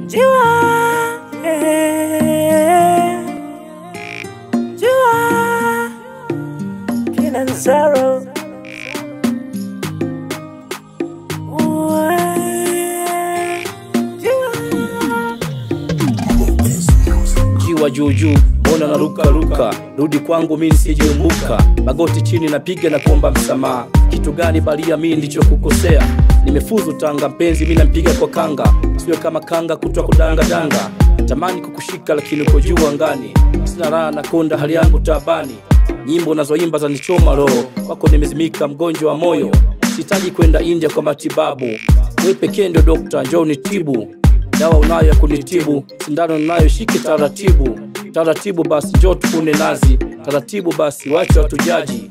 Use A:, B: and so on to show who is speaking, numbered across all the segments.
A: Jua, eh, Jua, Kilimanjaro. Uwe, Jua.
B: jiwa juu juu, mbona naruka ruka, rudi kwangu mimi nisijeumbuka, magoti chini napiga na kuomba msamaha. Kitu gani balia mimi ndicho kukosea? Nimefuzu Tanga mpenzi, mimi nampiga kwa kanga, siwe kama kanga kutwa kudanga danga. Natamani kukushika lakini uko juu angani, sina raha na konda, hali yangu taabani. Nyimbo nazoimba zanichoma roho, kwako nimezimika, mgonjwa wa moyo. Sihitaji kwenda India kwa matibabu, wewe pekee ndio dokta, njoo nitibu dawa unayo ya kunitibu, sindano nayo shike taratibu taratibu, basi njoo tukune nazi taratibu, basi wacha watujaji.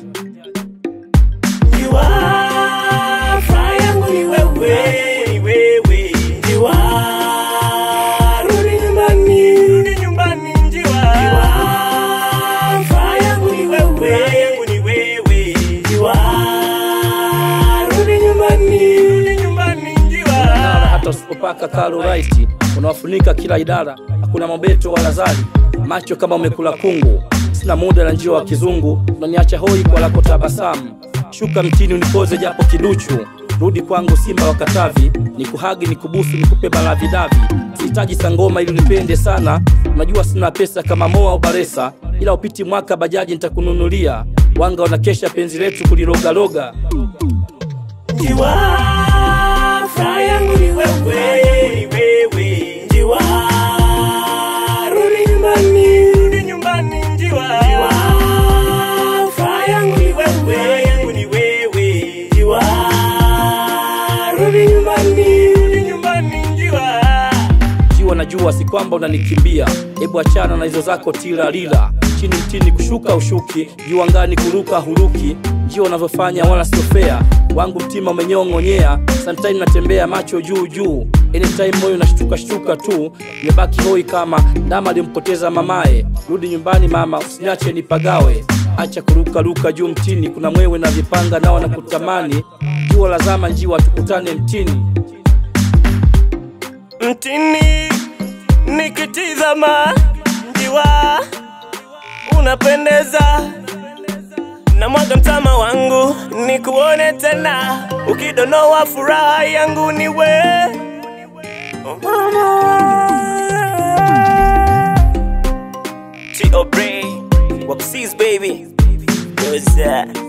A: Jiwa, furaha yangu ni wewe, ni wewe. Jiwa, rudi nyumbani, rudi nyumbani. Jiwa, Jiwa, furaha yangu ni wewe, yangu ni wewe. Jiwa, rudi nyumbani, rudi nyumbani. Jiwa,
B: Nara hata usipopaka kalo raisi unawafunika kila idara, hakuna mabeto wala zari, macho kama umekula kungu. Sina muda na njio wa kizungu, unaniacha hoi kwa lako tabasamu. Shuka mtini unipoze japo kiduchu, rudi kwangu simba wa Katavi, nikuhagi nikubusu nikupe malavidavi. Sihitaji sangoma ili unipende sana, unajua sina pesa kama Moa au Baresa, ila upiti mwaka bajaji nitakununulia. Wanga wanakesha penzi letu kulirogaloga.
A: Jiwa, furaha yangu ni wewe, ni wewe. Jiwa, rudi nyumbani, rudi nyumbani. Jiwa, Jiwa, furaha yangu ni wewe, yangu ni wewe. Jiwa, rudi nyumbani, rudi nyumbani. Jiwa.
B: Jiwa najua si kwamba unanikimbia, hebu achana na hizo zako tila lila. Chini mtini kushuka ushuki, juu angani kuruka huruki. Jiwa unavyofanya wala sio fair, wangu mtima umenyong'onyea. Sometime natembea macho juu juu, anytime moyo unashtuka shtuka tu. Nimebaki hoi kama ndama alimpoteza mamaye. Rudi nyumbani mama, usiniache nipagawe. Acha kuruka ruka juu mtini, kuna mwewe na vipanga nao nakutamani. Jua lazama njiwa, tukutane mtini.
A: mtini nikitizama njiwa unapendeza na mwaga mtama wangu nikuone tena ukidonoa furaha yangu ni we T.O. Bray, Waxis baby What's that?